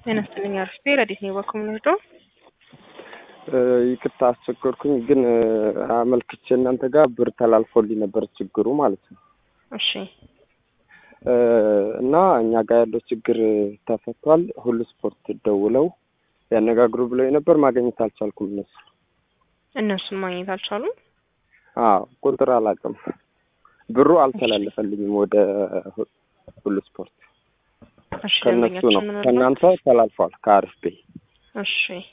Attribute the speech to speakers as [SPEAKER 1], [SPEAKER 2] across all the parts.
[SPEAKER 1] ጤና ይስጥልኝ አርፍቴ ረዲት ነው በኮሚኒዶ
[SPEAKER 2] ይቅርታ አስቸገርኩኝ፣ ግን አመልክቼ እናንተ ጋር ብር ተላልፎልኝ ነበር ችግሩ ማለት ነው።
[SPEAKER 1] እሺ
[SPEAKER 2] እና እኛ ጋር ያለው ችግር ተፈቷል። ሁሉ ስፖርት ደውለው ያነጋግሩ ብለው ነበር፣ ማግኘት አልቻልኩም። እነሱ
[SPEAKER 1] እነሱን ማግኘት አልቻሉም።
[SPEAKER 2] አዎ ቁጥር አላውቅም። ብሩ አልተላለፈልኝም ወደ ሁሉ ስፖርት
[SPEAKER 1] እሺ
[SPEAKER 2] ከእነሱ ነው።
[SPEAKER 1] ደንበኛችን
[SPEAKER 2] ከእናንተ ተላልፏል ከአሪፍ ቤ
[SPEAKER 1] እሺ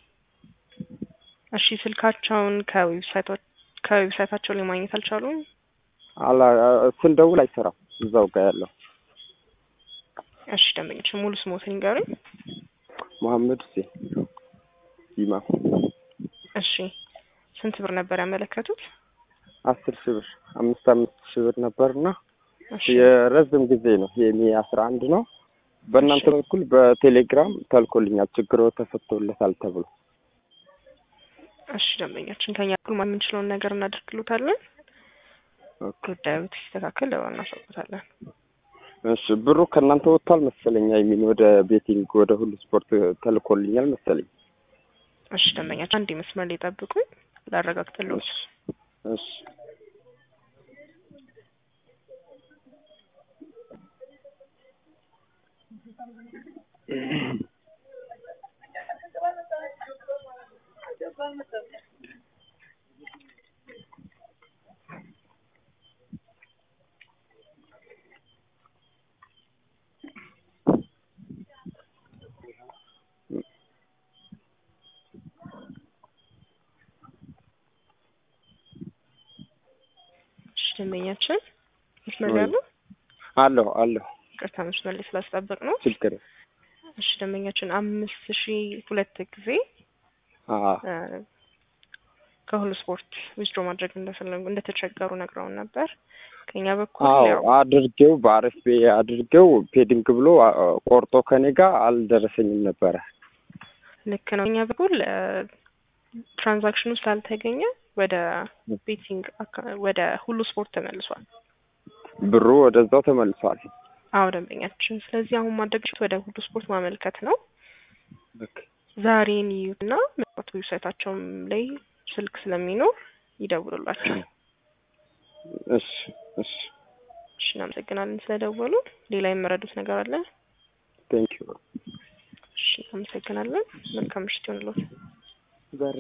[SPEAKER 1] እሺ ስልካቸውን ከዌብሳይቶች ከዌብሳይታቸው ላይ ማግኘት አልቻሉም።
[SPEAKER 2] አላ ስንደውል አይሰራም እዛው ጋር ያለው
[SPEAKER 1] እሺ ደንበኛችን ሙሉ ስሞትን ይንገሩኝ።
[SPEAKER 2] መሐመድ ሁሴን ይማ
[SPEAKER 1] እሺ ስንት ብር ነበር ያመለከቱት?
[SPEAKER 2] አስር ሺህ ብር አምስት አምስት ሺህ ብር ነበርና
[SPEAKER 1] እሺ
[SPEAKER 2] የረዝም ጊዜ ነው የሚ አስራ አንድ ነው። በእናንተ
[SPEAKER 1] እሺ።
[SPEAKER 2] በኩል በቴሌግራም ተልኮልኛል ችግሮ ተፈቶለታል ተብሎ
[SPEAKER 1] እሺ ደንበኛችን ከኛ በኩል ማን የምንችለውን ነገር እናደርግሎታለን። ጉዳዩ ሲስተካከል ደባ እናሳውቁታለን።
[SPEAKER 2] እሺ ብሩ ከእናንተ ወጥቷል መሰለኝ። የሚን ወደ ቤቲንግ ወደ ሁሉ ስፖርት ተልኮልኛል መሰለኝ።
[SPEAKER 1] እሺ ደንበኛችን አንድ መስመር ላይ ጠብቁኝ ላረጋግጥልዎት።
[SPEAKER 2] እሺ
[SPEAKER 1] እሺ ደንበኛችን መስመር
[SPEAKER 2] ወይ።
[SPEAKER 1] ላይ ያሉ
[SPEAKER 2] አለሁ አለሁ
[SPEAKER 1] ቅርታ መስመር ላይ ስላስጠበቅ ነው።
[SPEAKER 2] ችግር
[SPEAKER 1] እሺ ደንበኛችን አምስት ሺ ሁለት ጊዜ
[SPEAKER 2] አ
[SPEAKER 1] እ ከሁሉ ስፖርት ዊዝድሮ ማድረግ እንደፈለጉ እንደተቸገሩ ነግረውን ነበር። ከኛ በኩል
[SPEAKER 2] አዎ
[SPEAKER 1] ያው
[SPEAKER 2] አድርጌው በአሪፍ ቤ አድርጌው ፔዲንግ ብሎ አ- ቆርጦ ከኔ ጋር አልደረሰኝም ነበረ።
[SPEAKER 1] ልክ ነው። እኛ በኩል ትራንዛክሽኑ ስላልተገኘ ወደ ቤቲንግ አካ- ወደ ሁሉ ስፖርት ተመልሷል።
[SPEAKER 2] ብሩ ወደዛው ተመልሷል።
[SPEAKER 1] አዎ ደንበኛችን። ስለዚህ አሁን ማድረግ ወደ ሁሉ ስፖርት ማመልከት ነው።
[SPEAKER 2] ኦኬ።
[SPEAKER 1] ዛሬ ይዩትና ምናልባት ዌብሳይታቸውም ላይ ስልክ ስለሚኖር ይደውሉላቸው።
[SPEAKER 2] እሺ እሺ
[SPEAKER 1] እሺ እናመሰግናለን ስለደወሉ። ሌላ የመረዱት ነገር አለ?
[SPEAKER 2] ቴንክ ዩ
[SPEAKER 1] እሺ እናመሰግናለን። መልካም ምሽት ይሆንልዎት።
[SPEAKER 2] ዛሬ